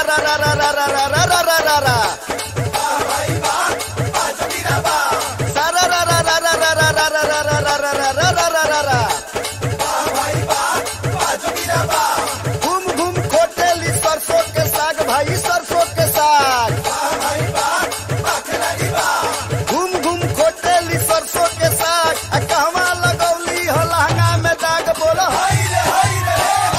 रा रा रा रा रा रा रा रा रा रा रा सारा रा रा रा रा रा रा रा रा रा रा रा रा रा रा रा रा रा घूम घूम खोटेली सरसों के साग भाई सरसों के साग घूम घूम खोटेली सरसों के साग आ कहवा लगौली हो लहंगा में दाग बोलो हाय रे हाय रे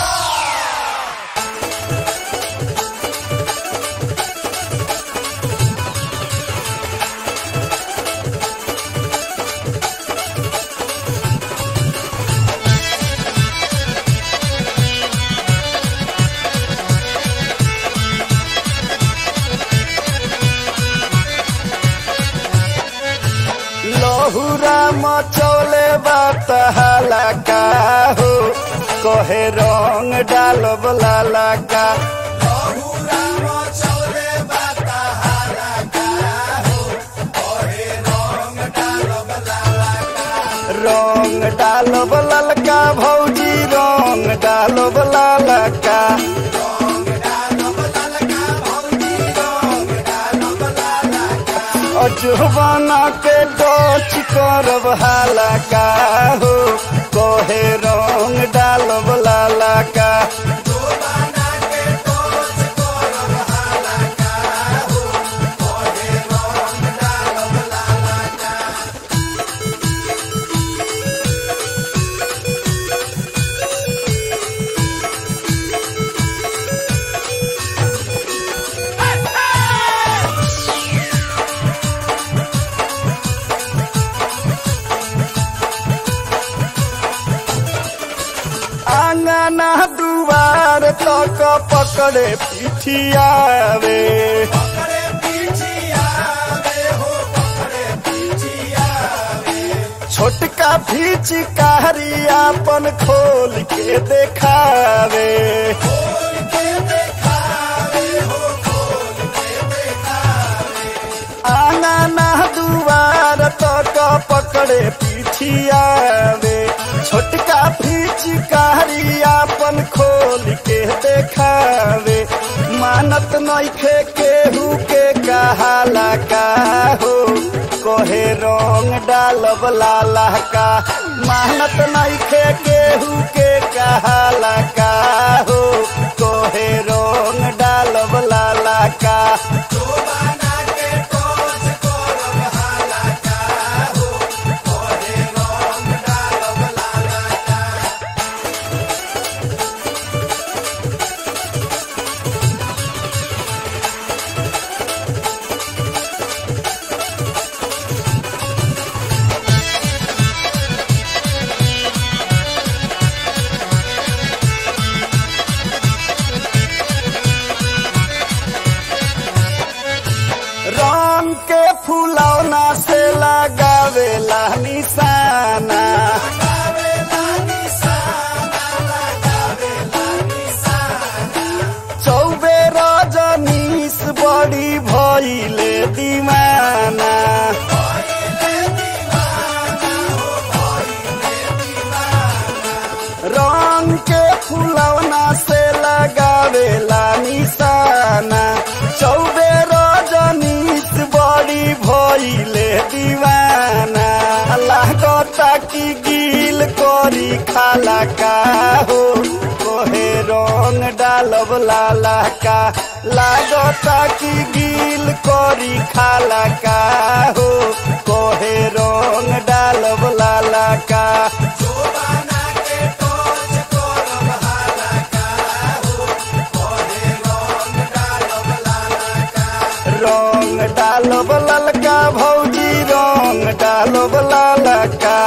लहुरा मचौले बात हलाका हो कहे रंग डालब लालाका रंग डालब ललका भौजी रंग डालब लालका अजवाना के डोच करब हालाका हो कहे रंग डालब लालाका आंगना दुआर तक पकड़े पिठियावे छोटका फिचकारी अपन खोल के देखावे आंगना दुआर तक पकड़े पिठियावे छोटका फिचकारी अपन खोल के देखावे मानत नइखे केहू के कहाला का हो कहे रंग डालब लाला का मानत नइखे केहू के कहाला का हो कहे रंग डालब लाला का रंग के फुलौना से लगावेला निशाना चौबे रजनीश बड़ी भइले दीवाना रंग के फुलौना से लगावेला निशाना चौबे रजनीश बड़ी भइले दीवाना लागता की गिल करी खाला का हो कोहे रंग डालब लाला का लागता की गिल करी खाला का हो कोहे रंग डालब लाला का रंग डालब ललका भौजी रंग डालब लालका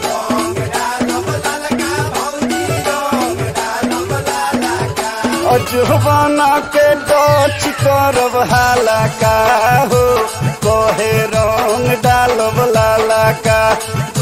अजवाना के डच करब हालाका हो कहे रंग डालब लालका